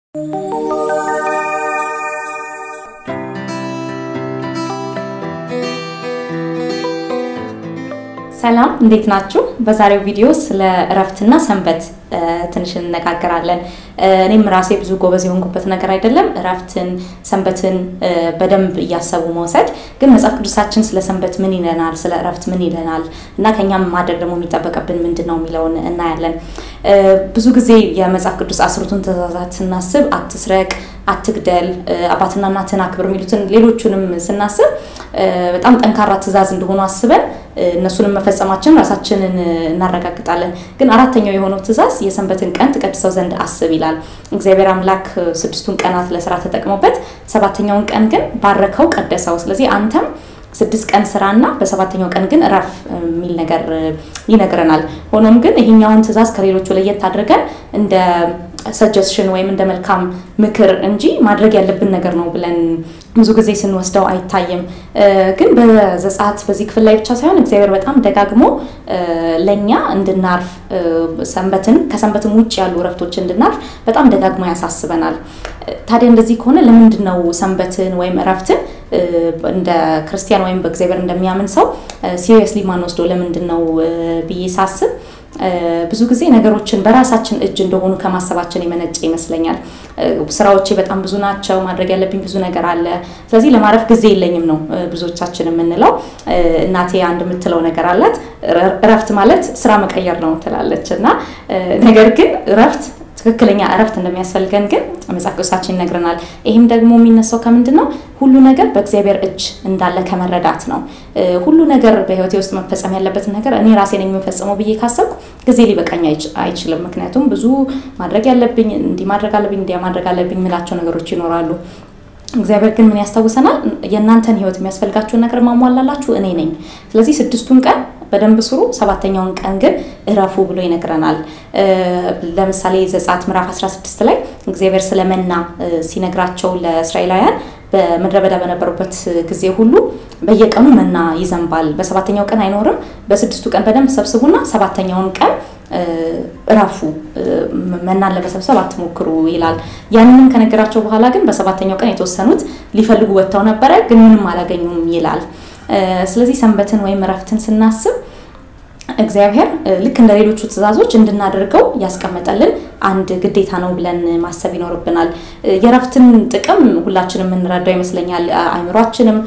ሰላም እንዴት ናችሁ? በዛሬው ቪዲዮ ስለ እረፍትና ሰንበት ትንሽ እንነጋገራለን። እኔም ራሴ ብዙ ጎበዝ የሆንኩበት ነገር አይደለም፣ እረፍትን ሰንበትን በደንብ እያሰቡ መውሰድ። ግን መጽሐፍ ቅዱሳችን ስለ ሰንበት ምን ይለናል፣ ስለ እረፍት ምን ይለናል እና ከኛም ማድረግ ደግሞ የሚጠበቅብን ምንድን ነው የሚለውን እናያለን። ብዙ ጊዜ የመጽሐፍ ቅዱስ አስሩቱን ትእዛዛት ስናስብ አትስረቅ፣ አትግደል፣ አባትና እናትን አክብር የሚሉትን ሌሎቹንም ስናስብ በጣም ጠንካራ ትእዛዝ እንደሆኑ አስበን እነሱንም መፈጸማችን ራሳችንን እናረጋግጣለን። ግን አራተኛው የሆነው ትእዛዝ የሰንበትን ቀን ትቀድሰው ዘንድ አስብ ይላል። እግዚአብሔር አምላክ ስድስቱን ቀናት ለስራ ተጠቅሞበት ሰባተኛውን ቀን ግን ባረከው፣ ቀደሰው። ስለዚህ አንተም ስድስት ቀን ስራና በሰባተኛው ቀን ግን እረፍ የሚል ነገር ይነግረናል። ሆኖም ግን ይሄኛውን ትእዛዝ ከሌሎቹ ለየት አድርገን እንደ ሰጀስሽን ወይም እንደ መልካም ምክር እንጂ ማድረግ ያለብን ነገር ነው ብለን ብዙ ጊዜ ስንወስደው አይታይም። ግን በዘጸአት በዚህ ክፍል ላይ ብቻ ሳይሆን እግዚአብሔር በጣም ደጋግሞ ለእኛ እንድናርፍ ሰንበትን ከሰንበትም ውጭ ያሉ እረፍቶች እንድናርፍ በጣም ደጋግሞ ያሳስበናል። ታዲያ እንደዚህ ከሆነ ለምንድን ነው ሰንበትን ወይም እረፍትን እንደ ክርስቲያን ወይም በእግዚአብሔር እንደሚያምን ሰው ሲሪየስሊ ማንወስደው ለምንድን ነው ብዬ ሳስብ ብዙ ጊዜ ነገሮችን በራሳችን እጅ እንደሆኑ ከማሰባችን የመነጨ ይመስለኛል። ስራዎቼ በጣም ብዙ ናቸው፣ ማድረግ ያለብኝ ብዙ ነገር አለ። ስለዚህ ለማረፍ ጊዜ የለኝም ነው ብዙዎቻችን የምንለው። እናቴ አንድ የምትለው ነገር አላት፣ እረፍት ማለት ስራ መቀየር ነው ትላለች። እና ነገር ግን እረፍት ትክክለኛ እረፍት እንደሚያስፈልገን ግን መጽሐፍ ቅዱሳችን ይነግረናል። ይህም ደግሞ የሚነሳው ከምንድን ነው? ሁሉ ነገር በእግዚአብሔር እጅ እንዳለ ከመረዳት ነው። ሁሉ ነገር በህይወቴ ውስጥ መፈጸም ያለበትን ነገር እኔ ራሴ ነኝ የምፈጽመው ብዬ ካሰብኩ ጊዜ ሊበቃኝ አይችልም። ምክንያቱም ብዙ ማድረግ ያለብኝ እንዲህ ማድረግ አለብኝ እንዲያ ማድረግ አለብኝ የምላቸው ነገሮች ይኖራሉ። እግዚአብሔር ግን ምን ያስታውሰናል? የእናንተን ህይወት የሚያስፈልጋችሁን ነገር ማሟላላችሁ እኔ ነኝ። ስለዚህ ስድስቱን ቀን በደንብ ስሩ፣ ሰባተኛውን ቀን ግን እረፉ ብሎ ይነግረናል። ለምሳሌ ዘጸአት ምዕራፍ 16 ላይ እግዚአብሔር ስለ መና ሲነግራቸው ለእስራኤላውያን በምድረ በዳ በነበሩበት ጊዜ ሁሉ በየቀኑ መና ይዘንባል፣ በሰባተኛው ቀን አይኖርም። በስድስቱ ቀን በደንብ ሰብስቡና ሰባተኛውን ቀን እረፉ፣ መናን ለመሰብሰብ አትሞክሩ ይላል። ያንንም ከነገራቸው በኋላ ግን በሰባተኛው ቀን የተወሰኑት ሊፈልጉ ወጥተው ነበረ፣ ግን ምንም አላገኙም ይላል። ስለዚህ ሰንበትን ወይም እረፍትን ስናስብ እግዚአብሔር ልክ እንደ ሌሎቹ ትእዛዞች እንድናደርገው ያስቀመጠልን አንድ ግዴታ ነው ብለን ማሰብ ይኖርብናል። የእረፍትን ጥቅም ሁላችንም የምንረዳው ይመስለኛል። አይምሯችንም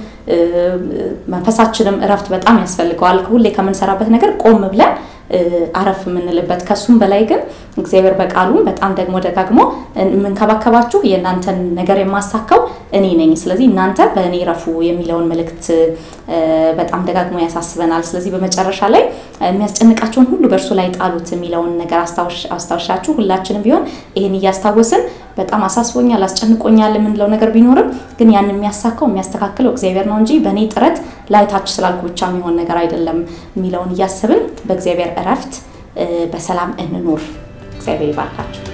መንፈሳችንም እረፍት በጣም ያስፈልገዋል። ሁሌ ከምንሰራበት ነገር ቆም ብለን አረፍ የምንልበት ከሱም በላይ ግን እግዚአብሔር በቃሉ በጣም ደግሞ ደጋግሞ የምንከባከባችሁ የእናንተን ነገር የማሳካው እኔ ነኝ፣ ስለዚህ እናንተ በእኔ ረፉ የሚለውን መልእክት በጣም ደጋግሞ ያሳስበናል። ስለዚህ በመጨረሻ ላይ የሚያስጨንቃቸውን ሁሉ በእርሱ ላይ ጣሉት የሚለውን ነገር አስታውሻችሁ ሁላችንም ቢሆን ይህን እያስታወስን በጣም አሳስቦኛል፣ አስጨንቆኛል የምንለው ነገር ቢኖርም ግን ያን የሚያሳካው የሚያስተካክለው እግዚአብሔር ነው እንጂ በእኔ ጥረት ላይታች ስላልኩ ብቻ የሚሆን ነገር አይደለም የሚለውን እያስብን በእግዚአብሔር እረፍት በሰላም እንኑር። እግዚአብሔር ይባርካችሁ።